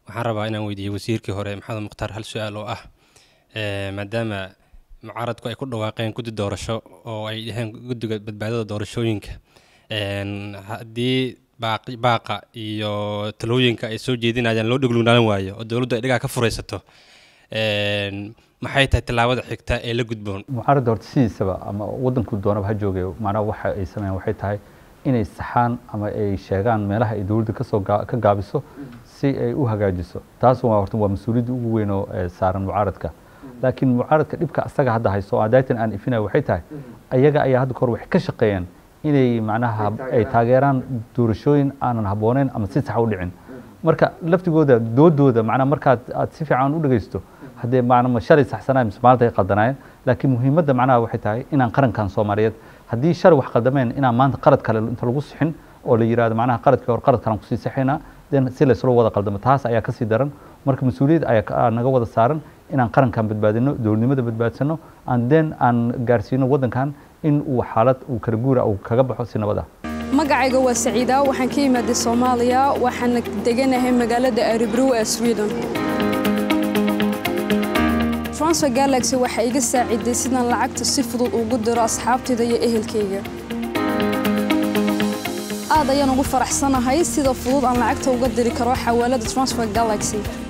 waxaan rabaa inaan weydiiyo wasiirkii hore maxamed mukhtaar hal su-aal oo ah maadaama mucaaradku ay ku dhawaaqeen guddi doorasho oo ay dhaheen guddiga badbaadada doorashooyinka haddii baaqa iyo talooyinka ay soo jeedinayaan loo dheglugnaalan waayo oo dowladdu ay dhigaa ka furaysato maxay tahay tallaabada xigta ee la gudboon mucaaradda horta sidiisaba ama waddanku doonaba ha joogay macnaha waxa ay sameeyaan waxay tahay inay saxaan ama ay sheegaan meelaha ay dowladda kasoo ka gaabiso si ay u hagaajiso taas waa horta waa mas-uuliyadda ugu weyn oo saaran mucaaradka laakiin mucaaradka dhibka asaga hadda haysto oo adaytan aan ifinaya waxay tahay ayaga ayaa hadda kahor waxay ka shaqeeyeen inay macnaha ay taageeraan doorashooyin aanan habbooneyn ama si saxa u dhicin marka laftigooda doodooda macnaha markaad aad si fiican u dhegeysto haddee macnama shalay saxsanaa mise maalinta ay qaldanaayeen laakiin muhiimadda macnaha waxay tahay inaan qarankan soomaaliyeed haddii shalay wax qaldameen inaan maanta qalad kale inta lagu sixin oo la yidhahdo macnaha qaladkii hore qalad kalan kusii sixinaa den si laysula wada qaldamo taas ayaa kasii daran marka mas-uuliyad ayaa naga wada saaran inaan qarankan badbaadino dowladnimada badbaadsano aan den aan gaarsiino waddankan in uu xaalad uu kala guura uu kaga baxo si nabad ah magacayga waa saciida waxaan ka imaaday soomaaliya waxaana deganahay magaalada aribrow ee sweden transfer galaxy waxay iga saaciday sidaan lacagta si fudud ugu diro asxaabtayda iyo ehelkayga aad ayaan ugu faraxsanahay sida fudud aan lacagta uga diri karo xawaalada transfer galaxy